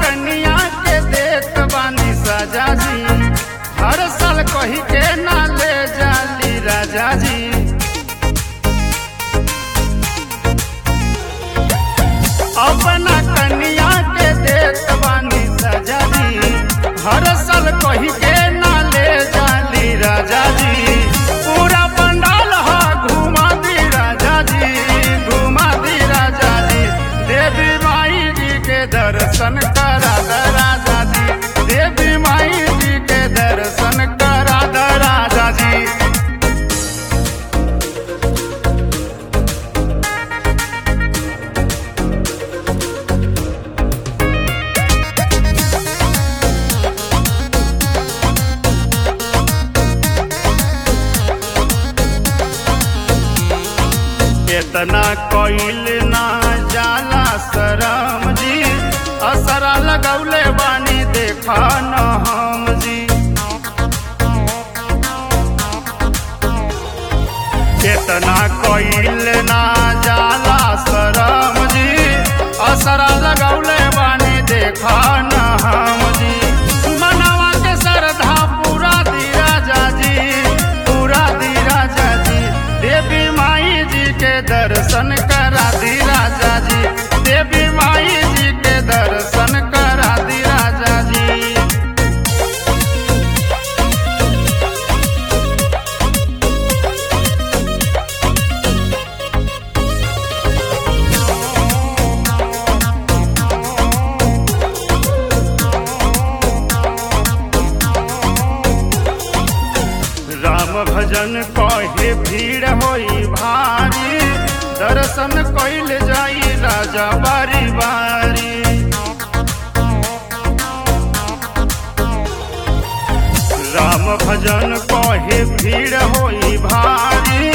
कन्या के देत बानी सजा जी हर साल कही के ना ले जाली राजा जी अपना कन्या के देत बानी सजा जी हर साल कही के ना ले जाली राजा जी पूरा पंडाल हा घुमा दी राजा जी घुमा दी राजा जी देवी माई जी के दर्शन करा द राजा जी देवी माई जी के दर्शन करा द राजा जी इतना कोइल ना जाला शरम जी असरा लगौले बानी देखा न हम जी इतना कोइल ना जाला शरम जी असरा लगौले बानी देखा न हम जी मनवा के श्रद्धा पूरा दी राजा जी पूरा दी राजा जी देवी माई जी के दर्शन करा दी राजा जी देवी माई जी के दर्शन करा दी राजा जी राम भजन कहे भीड़ होई भारी दर्शन कइल जाई राजा बारी बारी राम भजन कहे भीड़ होई भारी